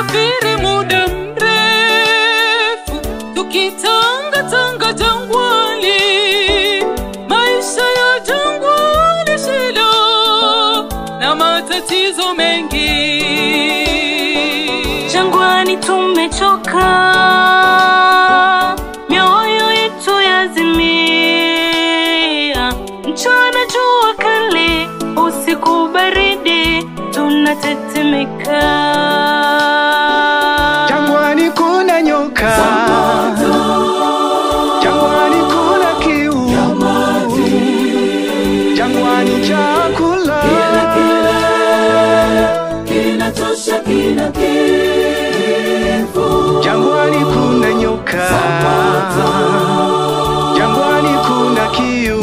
tumesafiri muda mrefu tukitangatanga jangwani, maisha ya jangwani, shida na matatizo mengi. Jangwani tumechoka, mioyo yetu yazimia, mchana jua kali, usiku baridi, tunatetemeka. Jangwani kuna nyoka, jangwani kuna kiu, jangwani chakula Jangwani kuna nyoka, jangwani kuna kiu,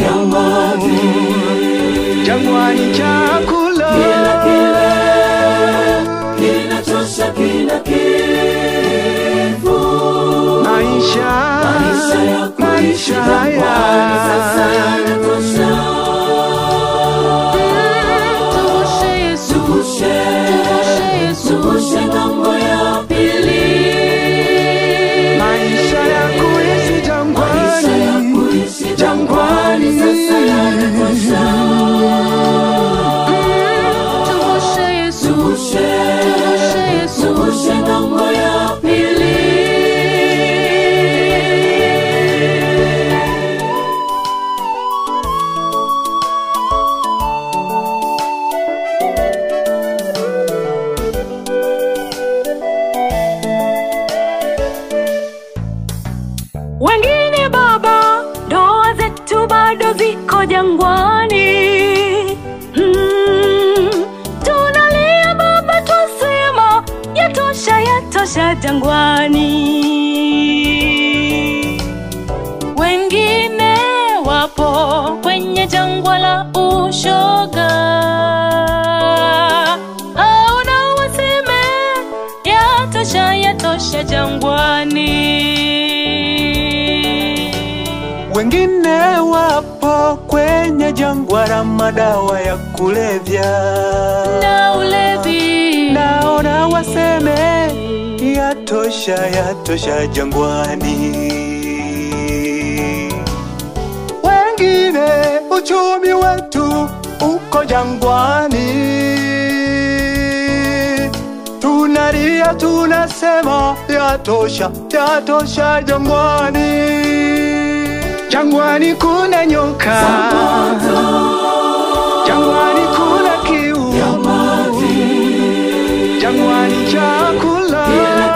jangwani chakula maisha, maisha haya Tuvushe Yesu, tuvushe Yesu, maisha ya kuishi jangwani, jangwani tuvushe Yesu, tuvushe Yesu, Wengine baba, ndoa zetu bado ziko jangwani. Mm, tunalia baba, twasema yatosha, yatosha jangwani. Wengine wapo kwenye jangwa la ushoga, au na waseme yatosha, yatosha jangwani. Wengine wapo kwenye jangwa la madawa ya kulevya, na ulevi naona waseme yatosha, yatosha jangwani. Wengine uchumi wetu uko jangwani, tunalia tunasema yatosha, yatosha jangwani. Jangwani kuna nyoka, jangwani kuna kiu, jangwani chakula,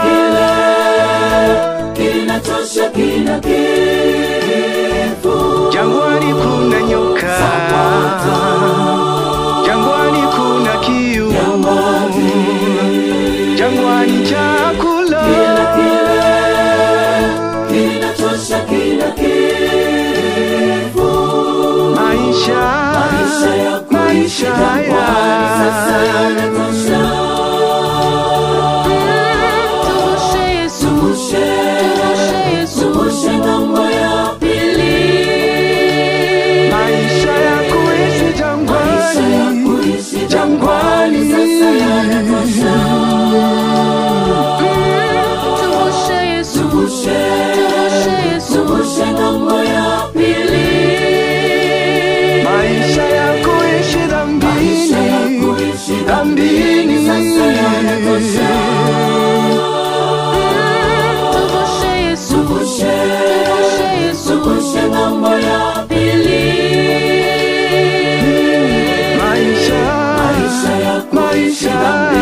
jangwani kuna nyoka, jangwani kuna kiu, jangwani chakula, maisha, maisha haya Tuvushe Yesu, tuvushe Yesu, maisha ya kuishi jangwani, jangwani, tuvushe Yesu, tuvushe Yesu, maisha ya kuishi dhambini, dhambini, tuvushe Yesu, tuvushe Yesu, maisha, maisha